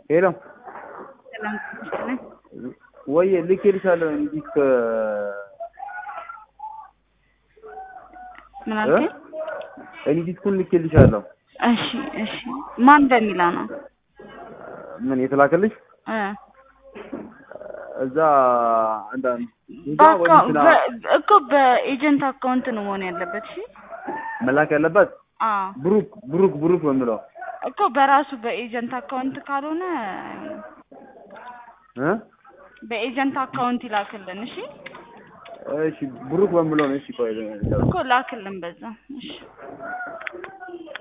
ሄሎ ሰላም ነኝ። ወይ ልኬልሻለሁ እንጂ ከ ምን አልከኝ? እኔ ዲስኩን ልኬልሻለሁ። እሺ እሺ። ማን በሚለው ነው? ምን የተላከልሽ? እ እዛ አንዳንድ እዛ በአካ- ወይ እንትና በ- እኮ በኤጀንት አካውንት ነው መሆን ያለበት። እሺ መላክ ያለበት አዎ ብሩክ ብሩክ ብሩክ በምለው እኮ በራሱ በኤጀንት አካውንት ካልሆነ እ በኤጀንት አካውንት ይላክልን። እሺ እሺ ብሩክ በምለው ነው። እሺ ቆይ እኮ ላክልን በዛ። እሺ